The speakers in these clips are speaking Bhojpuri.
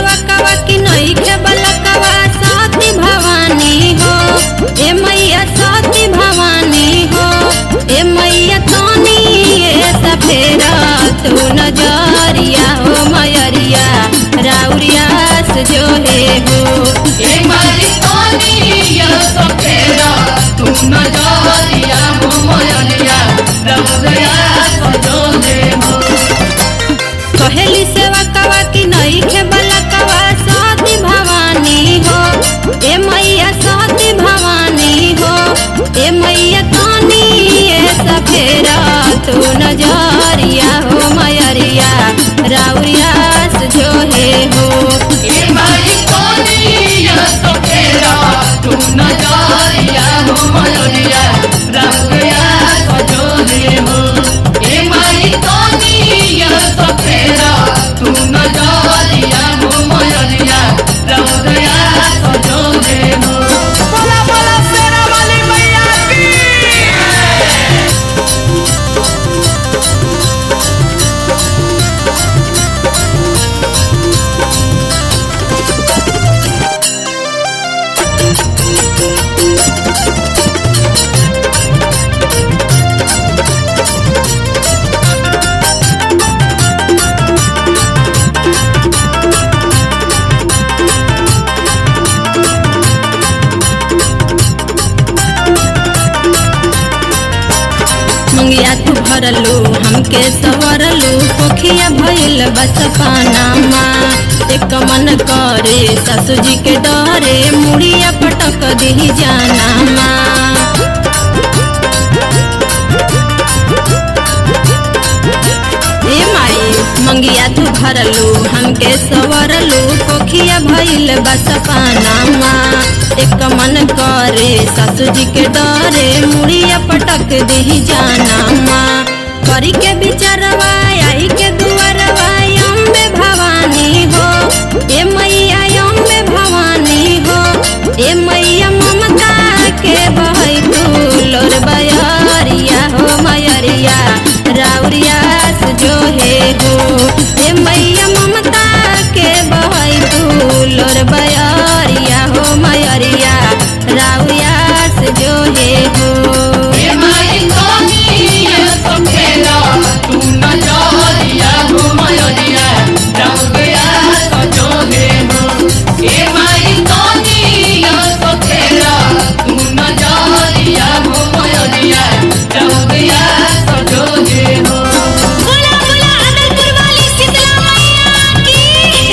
सेवकवा की नई के बलकवा सती भवानी हो ए मैया सती भवानी हो ए मैया तोनी ये सफेरा तू नजरिया हो मयरिया राउरिया से जो है हो ए मारी सोनिया सफेरा तू नजरिया हो मोयलिया रवदया सजो दे हो कहेली सेवकवा की नई के बलकवा सती भवानी हो ए मैया सती भवानी हो ए मैया तोनी ये सफेरा तू नजरिया हो मयरिया राउरिया से जो है हो ए मारी सोनिया सफेरा तू नजरिया हो मोयलिया रवदया सजो दे हो ए मारी सोनिया सफेरा तू नजरिया हो मोयलिया रवदया सजो दे हो बोला बोला शेरा वाली मैया की मंगिया तू भरलू हमके सवरलू पोखिया भइल बस पानामा एक मन करे ससु जी के डरे मुड़िया पटक दी जानामा ए माई मंगिया तू भरलू हमके सवरलू पोखिया भइल बस पानामा एक मन करे ससु जी के डरे मुड़िया पटक दी जानामा करी के बिचारवा आई के दुआरवा अम्बे भवानी हो ए मैया अम्बे भवानी हो ए मैया ममता के बहै फूलोर बयरिया हो मयरिया राउरिया से जो है हो ए मैया ममता के बहै फूलोर बयरिया हो मयरिया राउरिया से जो है हो ए माई सोनिया सफेरा तू नजरिया हो मोयलिया रवदया सजो दे हो ए माई सोनिया सफेरा तू नजरिया हो मोयलिया रवदया सजो दे हो बोला बोला अदलपुर वाली शीतला मैया की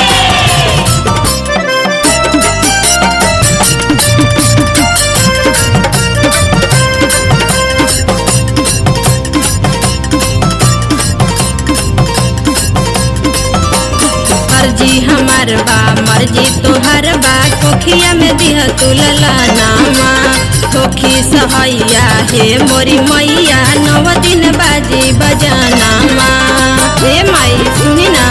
मर्जी हमार बा मर्जी तोहर बा कोखिया में दिह तुलला नामा कोखी सहैया हे मोरी मैया नव दिन बाजी बजानामा हे माई सुनी ना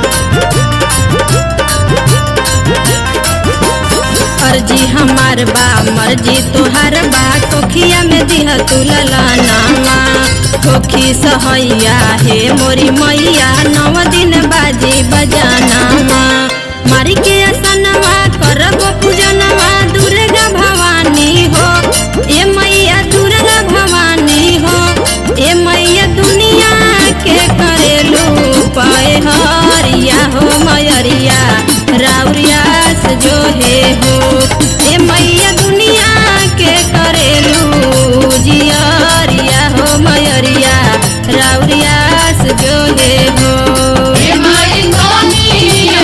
मर्जी हमार बा मर्जी तोहर बा कोखिया में दिह तुलला नामा कोखी सहैया हे मोरी मैया नव दिन बाजी बजानामा मारी के असनवा करब पूजनवा दुर्गा भवानी हो ए मैया दुर्गा भवानी हो ए मैया दुनिया के करेलू पाए हरिया हो मयरिया राउरिया से जो है हो ए मैया दुनिया के करेलू जियरिया हो मयरिया राउरिया से जो है हो ए माई सोनिया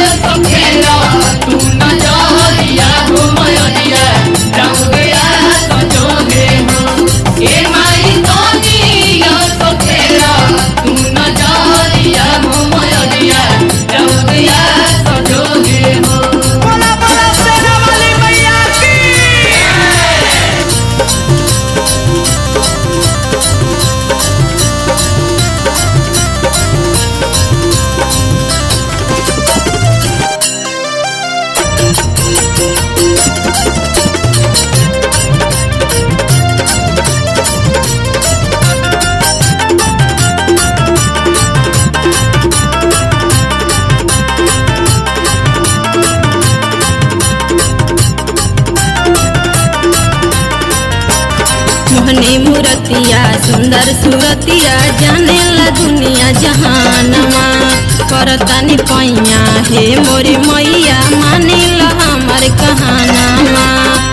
मूरतिया सुंदर सूरतिया जाने ला दुनिया जहानमा करतानी पैया हे मोरी मैया मानी ला हमर कहानामा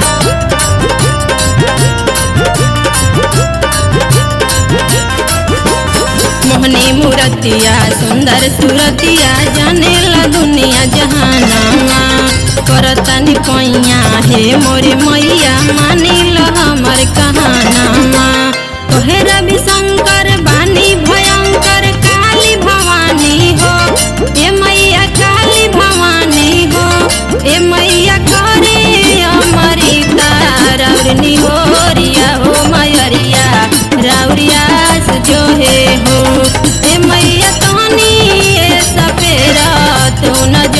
मोहनी मूरतिया सुंदर सूरतिया जाने ला दुनिया जहानामा करतानी पैया हे मोरी मैया मानी ला हमर कहानामा तोहे रवि शंकर बानी भयंकर काली भवानी हो ए मैया काली भवानी हो ए मैया करे अमरिता रौरनी हो रिया हो मयरिया राउरिया जो हे हो ए मैया तोनी ए सपेरा तू न